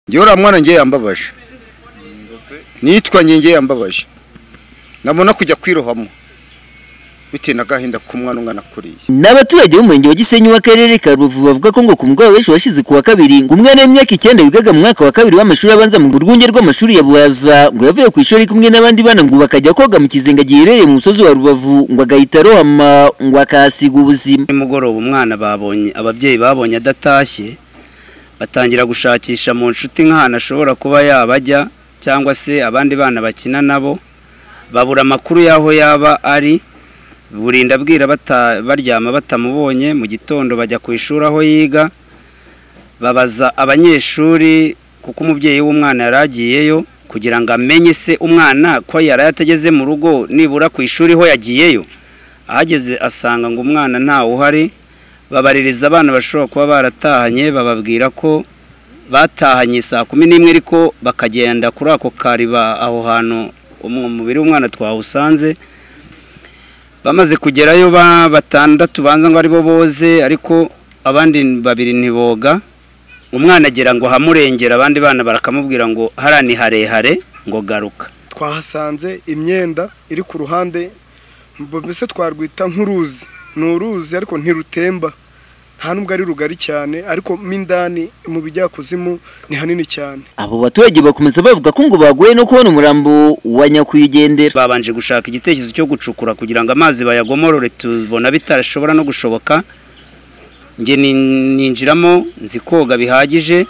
ngewe uriya mwana ngewe yambabaje nitwa ngewe yambabaje nabona kujya kwirohamo bitewe n'agahinda k'umwana umwana akuriye Ni abaturage b'umurenge wa Gisenyi w'akarere ka Rubavu bavuga ko ngo ku mugoroba w'ejo washize ku wa kabiri ngo umwana w'imyaka icyenda wigaga mu mwaka wa kabiri w'amashuri abanza mu rwunge rw'amashuri ya Buhaza ngo yavuye ku ishuri kumwe n'abandi bana ngo bakajya koga mu kizenga giherereye mu musozi wa Rubavu ngo agahita arohama ngo akahasiga ubuzima nimugoroba umwana babonye ababyeyi babonye adatashye batangira gushakisha mu nshuti nk'ahantu ashobora kuba yabajya cyangwa se abandi bana bakina nabo babura amakuru y'aho yaba ari burinda abwira bata- baryama batamubonye mu gitondo bajya ku ishuri aho yiga babaza abanyeshuri kuko umubyeyi w'umwana yari agiyeyo kugira ngo amenye se umwana ko yari atageze mu rugo nibura ku ishuri ho yagiyeyo ahageze asanga ngo umwana ntawe uhari babaririza abana bashobora kuba baratahanye bababwira ko batahanye saa kumi n'imwe ariko bakagenda kuri ako kariba aho hantu umu- umubiri w'umwana twawusanze bamaze kugerayo ba batandatu banza ngo aribo boze ariko abandi babiri ntiboga umwana agira ngo hamurengera abandi bana barakamubwira ngo hariya ni harehare ngo garuka twahasanze imyenda iri ku ruhande mbese twarwita nk'uruzi ni uruzi ariko ntirutemba nta nubwo ari rugari cyane ariko mo indani mu bijyakuzimu ni hanini cyane abo baturage bakomeza bavuga ko ngo bagoye no kubona umurambo wa nyakwigendera babanje gushaka igitekerezo cyo gucukura kugira ngo amazi bayagomorore tubona bitashobora no gushoboka njye nin- ninjiramo nzi koga bihagije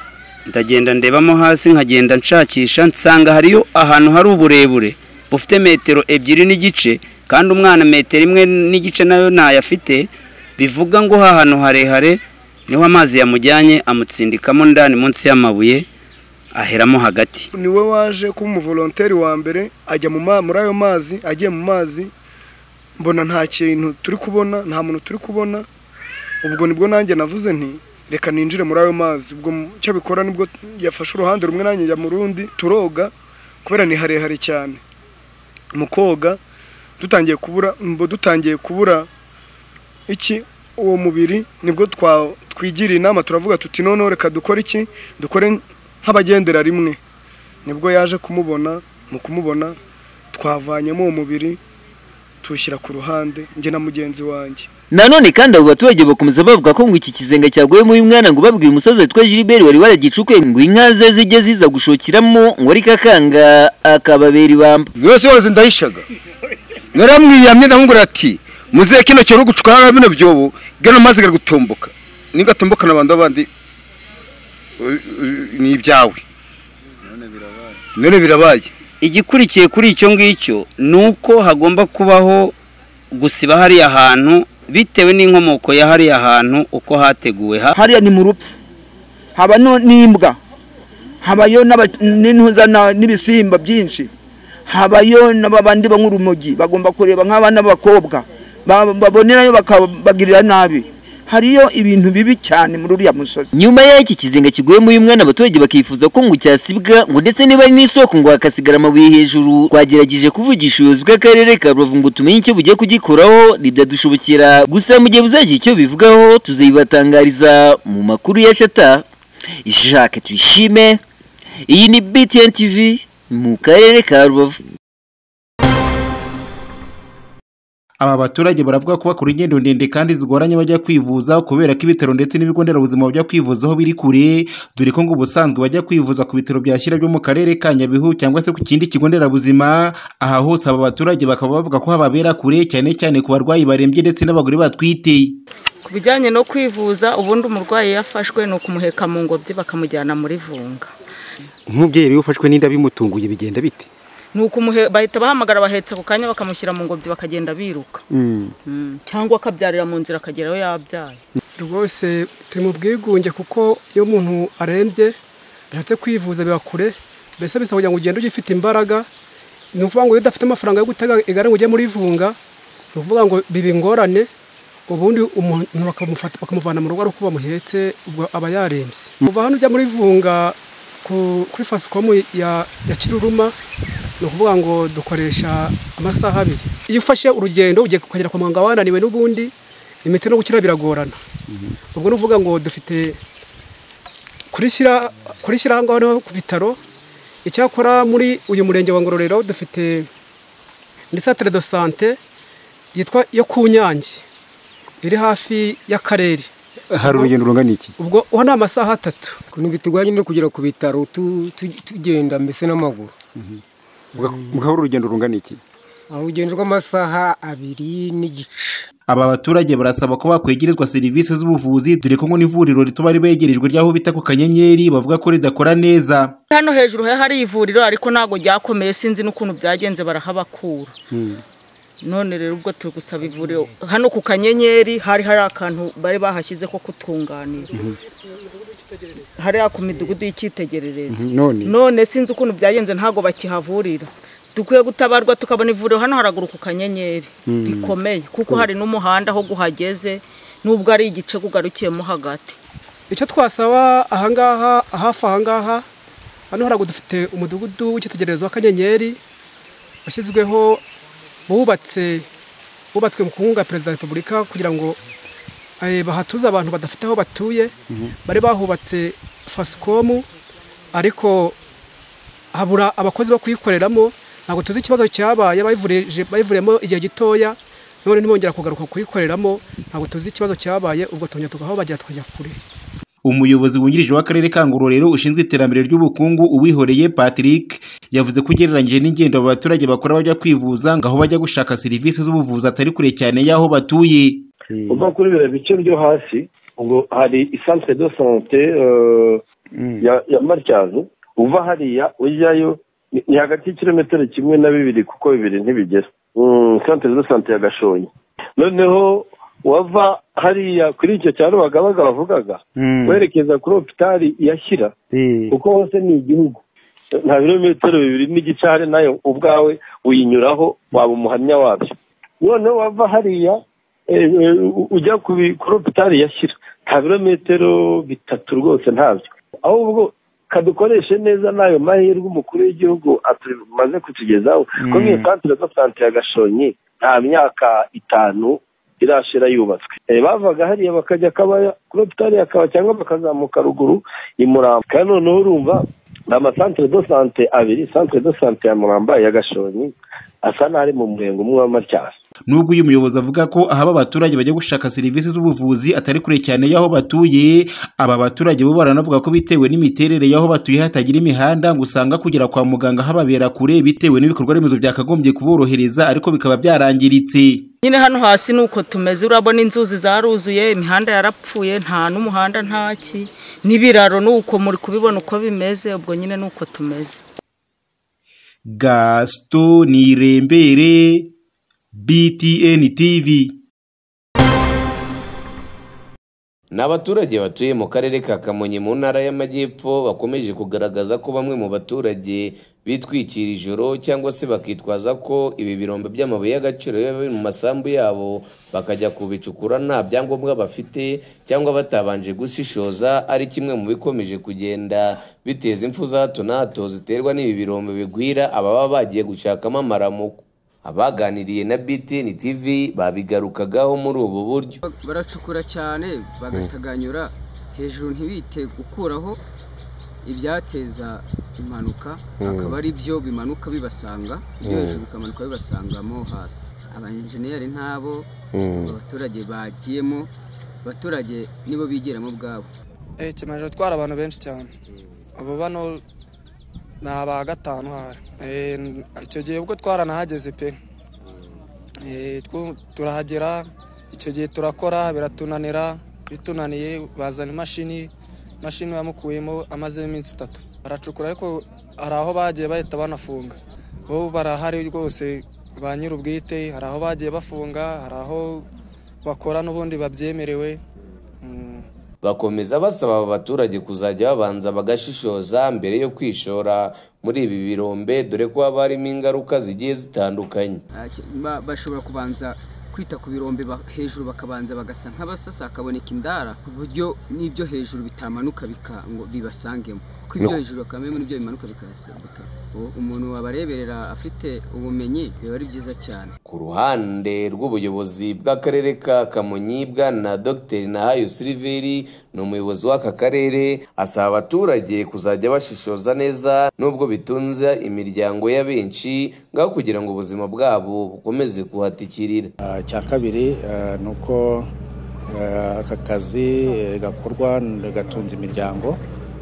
ndagenda ndebamo hasi nkagenda nshakisha nsanga hariyo ahantu hari uburebure bufite metero ebyiri n'igice kandi umwana metero imwe n'igice nayo ntayafite bivuga ngo ha hantu harehare niho amazi yamujyanye amutsindikamo ndani munsi y'amabuye aheramo hagati ni we waje kuba umuvolonteri wa mbere ajya mu ma- muri ayo mazi agiye mu mazi mbona nta kintu turi kubona nta muntu turi kubona ubwo nibwo nanjye navuze nti reka ninjire muri ayo mazi ubwo mu- icyo abikora nibwo yafashe uruhande rumwe nanjye njya mu rundi turoga kubera ni harehare cyane mu koga dutangiye kubura mbo dutangiye kubura iki uwo mubiri nibwo twa- twigiriye inama turavuga tuti noneho reka dukore iki dukore nk'abagendera rimwe nibwo yaje kumubona mu kumubona twavanyemo uwo mubiri tuwushyira ku ruhande njye na mugenzi wanjye Nanone kandi abo baturage bakomeza bavuga ko ngo iki kizenga cyaguyemo uyu mwana ngo babwiye umusaza witwa Gilbert wari waragicukuye ngo inka ze zijye ziza gushokiramo ngo ari kakanga akababera ibamba. yose yose ndahishaga naramwiyamye ndamubwira ati muzehe kino cyo gucukura bino byobo gano mazi gari gutomboka nigatomboka n'abantu bandi u- u- ni ibyawe none birabaye igikurikiye kuri icyo ngicyo ni uko hagomba kubaho gusiba hariya hantu bitewe n'inkomoko ya hariya hantu uko hateguwe ha hariya ni mu rupfu haba no n'imbwa habayo n'aba- n'intuza na- n'ibisimba byinshi habayo n'abandi banywa urumogi bagomba kureba nk'abana b'abakobwa ba- babonerayo bakabagirira nabi hariyo ibintu bibi cyane muri uriya musozi Nyuma y'iki kizenga kiguyemo uyu mwana abaturage bakifuza ko ngo cyasibwa ngo ndetse niba ari n'isoko ngo hakasigara amabuye hejuru twagerageje kuvugisha ubuyobozi bw'akarere ka Rubavu ngo tumenye icyo bugiye kugikoraho ntibyadushobokerera gusa mu gihe buzagira icyo bivugaho tuzabibatangariza mu makuru ya shata Jacques Tuyishime iyi ni BTN TV mu karere ka Rubavu Aba baturage baravuga ko bakora ingendo ndende kandi zigoranye bajya kwivuza kubera ko ibitaro ndetse n'ibigo nderabuzima bajya kwivuzaho biri kure dore ko ngo ubusanzwe bajya kwivuza ku bitaro bya Shyira byo mu karere ka Nyabihu cyangwa se ku kindi kigo nderabuzima aha hose aba baturage bakaba bavuga ko hababera kure cyane cyane ku barwayi barembye ndetse n'abagore batwite ku bijyanye no kwivuza ubundi umurwayi yafashwe ni ukumuheka mu ngobyi bakamujyana muri vunga nk'umubyeyi rero ufashwe n'inda bimutunguye bigenda bite ni ukumuhe bahita bahamagara abahetse ako kanya bakamushyira mu ngobyi bakagenda biruka Mm, cyangwa akabyarira mu nzira akageraho yabyaye rwose turi mu bwigunge kuko iyo umuntu arembye ashatse kwivuza biba kure mbese bisaba kugira ngo ugende ugifite imbaraga ni ukuvuga ngo iyo udafite amafaranga yo gutega igare ngo ujye muri vunga ni ukuvuga ngo biba ingorane ubundi umuntu bakamufata bakamuvana mu rugo ari uko bamuhetse ubwo aba yarembye kuva hano ujya muri vunga ku- kuri fasikomu ya ya kiruruma ni ukuvuga ngo dukoresha amasaha abiri iyo ufashe urugendo ugiye ukagera kwa muganga wananiwe n'ubundi imiti no gukira biragorana ubwo ni ukuvuga ngo dufite kurishyira kurishyira aho ngaho ku bitaro icyakora muri uyu murenge wa ngororero dufite muri santere do sante yitwa yo ku nyange iri hafi y'akarere hari urugendo rungana iki ubwo uwo ni amasaha atatu ukuntu bituganye no kugera ku bitaro tu- tu- tugenda mbese n'amaguru mukaba urugendo rungana iki aho urugendo rw'amasaha abiri n'igice Aba baturage barasaba ko bakwegerezwa serivisi z'ubuvuzi dore ko ngo n'ivuriro rituba ribegerejwe ry'aho bita ku kanyenyeri bavuga ko ridakora neza hano hejuru he hari ivuriro ariko ntabwo ryakomeye sinzi n'ukuntu byagenze barahabakura none rero ubwo turi gusaba ivuriro hano ku kanyenyeri hari hari akantu bari bahashyize ko kutunganira hariya ku midugudu y'icyitegererezo Mhm, none? none sinzi ukuntu byagenze ntabwo bakihavurira dukwiye gutabarwa tukabona ivuriro hano haraguru ku kanyenyeri Mm. rikomeye kuko hari n'umuhanda aho guhageze nubwo ari igice kugarukiyemo hagati icyo twasaba ahangaha hafi ahangaha hano haraguru dufite umudugudu w'icyitegererezo w'akanyenyeri washyizweho bubatse wubatswe mu kunga perezida wa repubulika kugira ngo eh, bahatuze abantu badafite aho batuye bari bahubatse fasikomu ariko habura abakozi bo kuyikoreramo ntabwo tuzi ikibazo cyabaye bayivurije- bayivuriyemo igihe gitoya none ntibongera kugaruka kuyikoreramo ntabwo tuzi ikibazo cyabaye ubwo tongera tugaho bagira tukajya kure umuyobozi wungirije w'akarere ka ngororero ushinzwe iterambere ry'ubukungu uwihoreye patrick yavuze ko ugereranyije n'ingendo aba baturage bakora bajya kwivuza ngo aho bajya gushaka serivisi z'ubuvuzi atari kure cyane y'aho batuye uva kuri biriya bice byo hasi ubwo hari isantere de sante eh, ya- ya matyazo uva hariya ujyayo ni- ni hagati y'ikilometero kimwe na bibiri kuko bibiri ntibigera santere de sante ya gashonyi noneho wava hariya kuri icyo cya rubagabaga bavugaga Mm. werekeza kuri hopitali ya shyira kuko hose ni igihugu nta birometero bibiri n'igice hari nayo ubwawe uyinyuraho waba umuhamya wabyo noneho wava hariya eh, eh, u- ujya ku bi- kuri hopitali yashyira nta birometero bitatu rwose ntabyo ahubwo kadukoreshe neza n'ayo mahirwe umukuru w'igihugu atumaze kutugezaho ko Mm. nk'iyo santire zo santire ya gashonyi nta myaka itanu irashira yubatswe Eh, bavaga hariya bakajya kabaya kuri hopitali ya kaba cyangwa bakazamuka ruguru i murambo kandi noneho urumva ni amasantere do sante abiri santere do sante ya muramba ya gashonyi asa n'ari mu murenge umwe wa matyasi nubwo uyu muyobozi avuga ko ahaba abaturage bajya gushaka serivisi z'ubuvuzi atari kure cyane y'aho batuye aba baturage bo baranavuga ko bitewe n'imiterere y'aho batuye hatagira imihanda ngo usanga kugera kwa muganga hababera kure bitewe n'ibikorwa remezo byakagombye kuborohereza ariko bikaba byarangiritse nyine hano hasi ni uko tumeze urabona inzuzi zaruzuye imihanda yarapfuye nta n'umuhanda ntaki n'ibiraro ni uko muri kubibona uko bimeze ubwo nyine ni uko tumeze gasito nirembere btn tv Ni abaturage batuye mu karere ka Kamonyi mu ntara y'Amajyepfo bakomeje kugaragaza ko bamwe mu baturage bitwikira ijoro cyangwa se bakitwaza ko ibi birombe by'amabuye y'agaciro biba biri mu masambu yabo bakajya kubicukura nta byangombwa bafite cyangwa batabanje gushishoza ari kimwe mu bikomeje kugenda biteza impfu za hato na hato ziterwa n'ibi birombe bigwira ababa bagiye gushakamo amaramuko abaganiriye na BTN TV babigarukagaho muri ubu buryo baracukura cyane bagataganyura hejuru ntibite gukuraho ibyateza impanuka Mm. akaba ari byo bimanuka bibasanga ibyo Mm. hejuru bikamanuka bibasangamo hasi abayenjeniyeri ntabo Mm. abaturage bagiyemo abaturage nibo bigiramo ubwabo Eh, kimaze gutwara abantu benshi cyane ubu bano ni aba gatanu hari Eh, n- icyo gihe ubwo twaranahageze pe Eh, twu- turahagera icyo gihe turakora biratunanira bitunaniye bazana imashini imashini bamukuyemo amazemo iminsi itatu baracukura ariko hari aho bagiye bahita banafunga bo barahari rwose ba nyir'ubwite hari aho bagiye bafunga hari aho bakora n'ubundi babyemerewe bakomeza basaba aba baturage kuzajya babanza bagashishoza mbere yo kwishora muri ibi birombe dore ko haba harimo ingaruka zigiye zitandukanye Ah, ki- ba- bashobora kubanza kwita ku birombe ba- hejuru bakabanza bagasa nk'abasasa hakaboneka indara ku buryo n'ibyo hejuru bitamanuka bika ngo bibasangemo ko ibyo hejuru bakame n'ibyo bimanuka bikahasira umuntu wabareberera afite ubumenyi biba ari byiza cyane Ku ruhande rw'ubuyobozi bw'akarere ka Kamonyi bwana Dr Nahayo Siliveri ni umuyobozi w'aka karere asaba abaturage kuzajya bashishoza neza nubwo bitunze imiryango ya benshi ngaho kugira ngo ubuzima bwabo bukomeze kuhatikirira icya kabiri eh, ni uko eh, aka kazi eh, gakorwa gatunze imiryango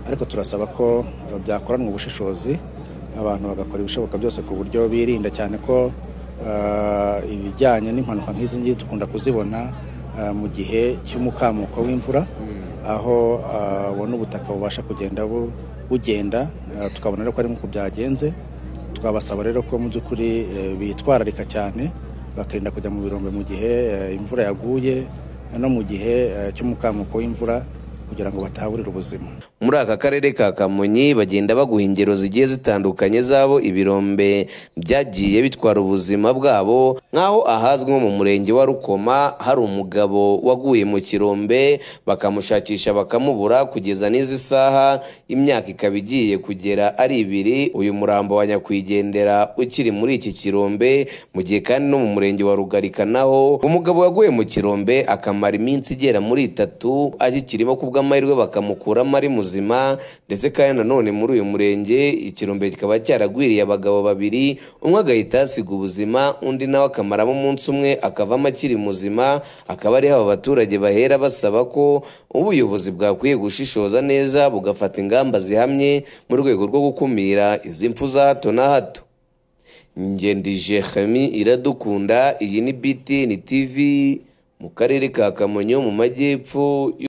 ariko turasaba ko byakoranwa ubushishozi abantu bagakora ibishoboka byose ku buryo birinda cyane ko eh, ibijyanye n'impanuka nk'izi ngizi dukunda kuzibona eh, mu gihe cy'umukamuko w'imvura aho eh, ubona ubutaka bubasha kugenda bu- bugenda eh, tukabona rero ko ari nk'uko byagenze twabasaba rero ko mu by'ukuri eh, bitwararika cyane bakirinda kujya mu birombe mu gihe eh, imvura yaguye no mu gihe eh, cy'umukamuko w'imvura kugira ngo batahaburira ubuzima muri aka karere ka kamonyi bagenda baguha ingero zigiye zitandukanye z'abo ibirombe byagiye bitwara ubuzima bwabo nk'aho ahazwi nko mu murenge wa rukoma hari umugabo waguye mu kirombe bakamushakisha bakamubura kugeza n'izi saha imyaka ikaba igiye kugera ari ibiri uyu murambo wa nyakwigendera ukiri muri iki kirombe mu gihe kandi no mu murenge wa rugarika naho umugabo waguye mu kirombe akamara iminsi igera muri itatu agikirimo ku bw'amahirwe bakamukuramo ari muzima ndetse kandi nanone muri uyu murenge ikirombe kikaba cyaragwiriye abagabo babiri umwe agahita asiga ubuzima undi nawe akamaramo umunsi umwe akavamo akiri muzima akaba ariho aba baturage bahera basaba ko ubuyobozi bwakwiye gushishoza neza bugafata ingamba zihamye mu rwego rwo gukumira izi mpfu za hato na hato ngendije hami iradukunda iyi ni btn tv mu karere ka kamonyi ho mu majyepfo